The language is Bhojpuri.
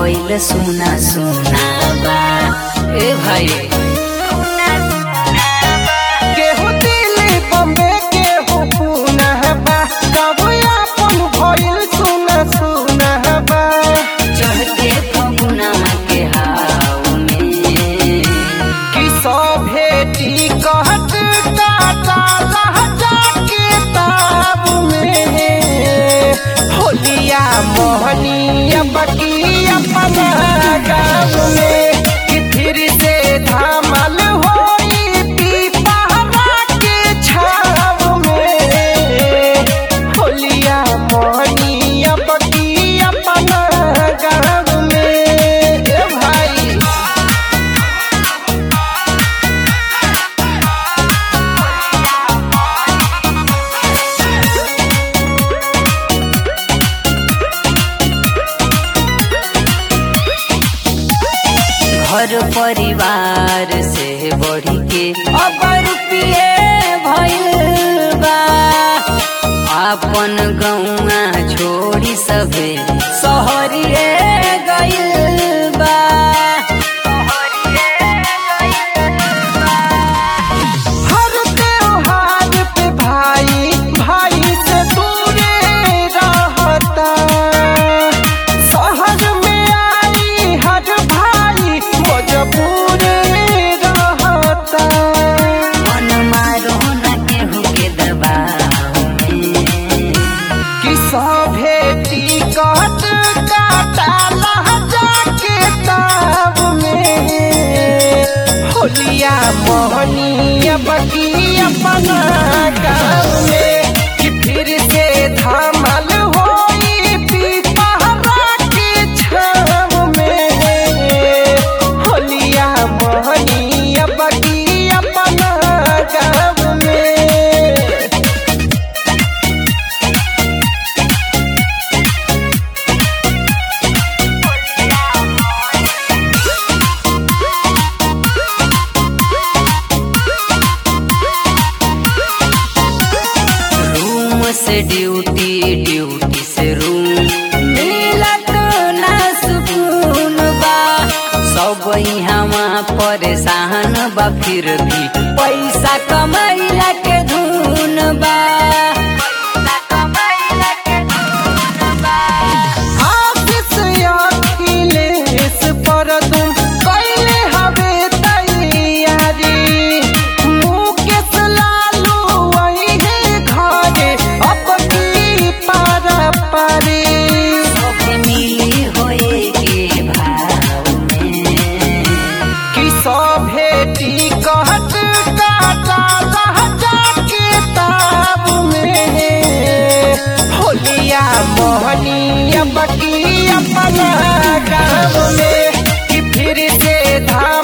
भइल सुना सुना बा ए भाई केहू दिल्ली बम्बे केहू पुणे बा सब अपन भइल सुना सुना बा चढ़के फगुना के हाव में कि सभे टिकट काटा लहजा के ताब में होलिया मोहनिया बकी अपना गाँव में कि फिर से धामल होई पीपहरा के छाव में होलिया मोहनिया बकी अपना गाँव में ए भाई घर परिवार से बढ़ी के अब रुपिए भइल बा आपन गौआ छोड़ी सबे सहरिए गइल बा हर त्योहार पे भाई भाई से दूरे रहता शहर में आई हर भाई मजबूर रहता मन मारो न केहू के दबाव में कि सभे टिकट काटा लहजा के ताब में होलिया मोहनिया बकी अपना गाँव में कि फिर से धामल होई पीपहरा के छाव में होलिया मोहनिया बकी अपना गाँव में रूम से ड्यूटी ड्यूटी से रूम मिलत ना सुकून बा सब यहाँ परेशान बा फिर भी पैसा कमाइला के धुन बा आशीष अखिलेश पर तुम कैले हवे तैयारी मुकेश लालू वही घरे अपनी पारा पारी सब मिली होए के भाव में कि सभे टिकट काटा लहजा के ताब में होलिया मोहनिया बकी अपना गाँव में कि फिर से धाम